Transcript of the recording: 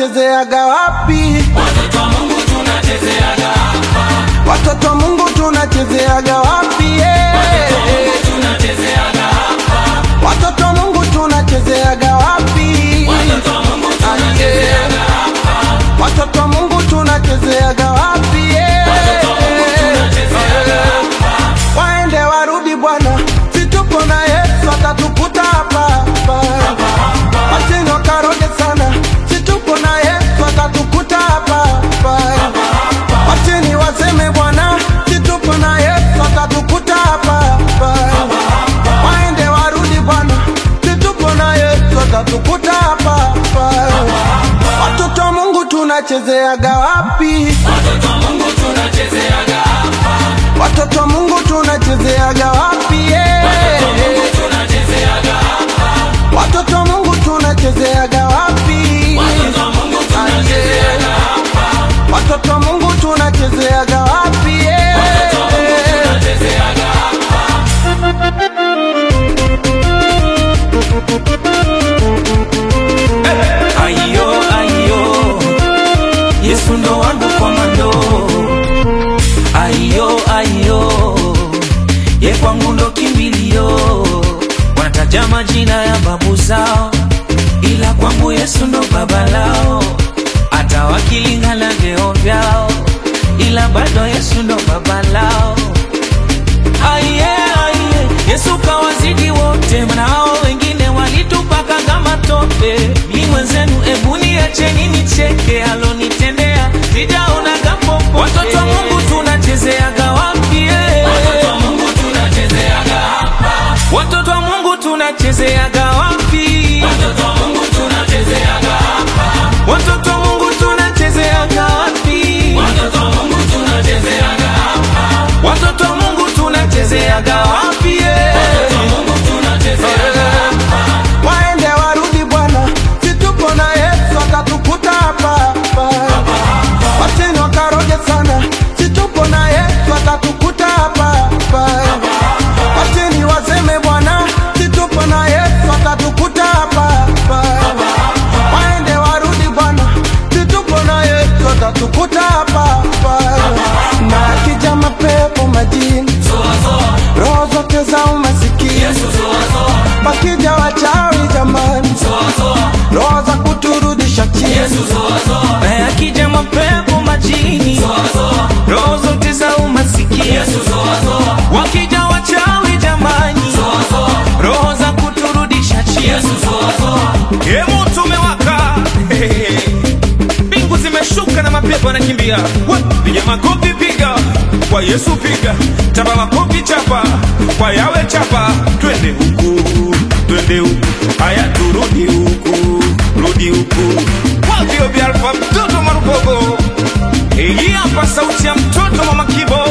tunachezeaga wapi? Watoto wa Mungu tunachezeaga hapa. Watoto wa Mungu tunachezeaga wapi? yeah. Tunachezeaga hapa. Watoto wa Mungu tunachezeaga wapi? Watoto wa Mungu tunachezeaga hapa. Watoto wa Mungu tunachezeaga wapi? yeah. Tunachezeaga hapa. Waende warudi Bwana, si tupo na Yesu atatukuta hapa hapa. Wacheni wakaroge sana, si tupo na Yesu atatukuta hapa hapa. Wacheni waseme Bwana, si tupo na Yesu atatukuta hapa hapa. Waende warudi Bwana, si tupo na Yesu atatukuta hapa hapa. Watoto wa Mungu tunachezeaga wapi? Watoto wa Mungu tunachezeaga hapa. Watoto wa Mungu tunachezeaga wapi? yeah. Mungu tunachezeaga hapa. Watoto wa Mungu tunachezeaga wapi? Watoto wa Mungu tunachezeaga hapa. Watoto wa Mungu tunachezeaga wapi? yeah. Watoto wa Mungu tunachezeaga hapa. Ayo, ayo, Yesu ndo wangu komando. Ayo, ayo, ye kwangu ndo kimbilio. Wanataja majina ya babu zao, ila kwangu Yesu ndo baba lao. Hata wakilingana vyeo vyao, ila bado Yesu ndo baba lao. Aye, aye, Yesu kawazidi wote, maana hao wengine walitupaka kama tope. Mi mwenzenu, ebu niacheni nicheke, alonitendea sijaona kapopo. Watoto wa Mungu tunachezeaga wapi? eh? Watoto wa Mungu tunachezeaga hapa. Watoto wa Mungu tunachezeaga wapi? Watoto wa Mungu tunachezeaga hapa. Watoto wa Mungu tunachezeaga wapi? Watoto wa Mungu tunachezeaga hapa. Watoto wa Mungu tunachezeaga wapi? eh? Watoto wa Mungu tunachezeaga hapa. Waende warudi Bwana, si tupo na Yesu atatukuta hapa hapa. Wacheni wakaroge sana, si tupo na Yesu atatukuta hapa hapa. Wacheni waseme Bwana, si tupo na Yesu atatukuta hapa hapa. Waende warudi Bwana, si tupo na Yesu atatukuta hapa hapa. Na akija mapepo majini, Zoa zoa. roho zote za umasikini Yesu zoa zoa. Wakija wachawi jamani, Zoa zoa. roho za kuturudisha chini. Yesu zoa zoa. Na yakija mapepo majini, Zoa zoa. roho zote za umasikini, Yesu zoa zoa. wakija wachawi jamani, Zoa zoa. roho za kuturudisha chini. Yesu zoa zoa. Ye moto umewaka, mbingu zimeshuka na mapepo yanakimbia. We, Piga makofi, piga kwa Yesu, piga chapa makofi, chapa kwa yawe, chapa twende huku, twende huku, haya turudi huku, rudi huku. Wavyo vya alfa, mtoto marubogo, hii hapa sauti ya mtoto mama Kibo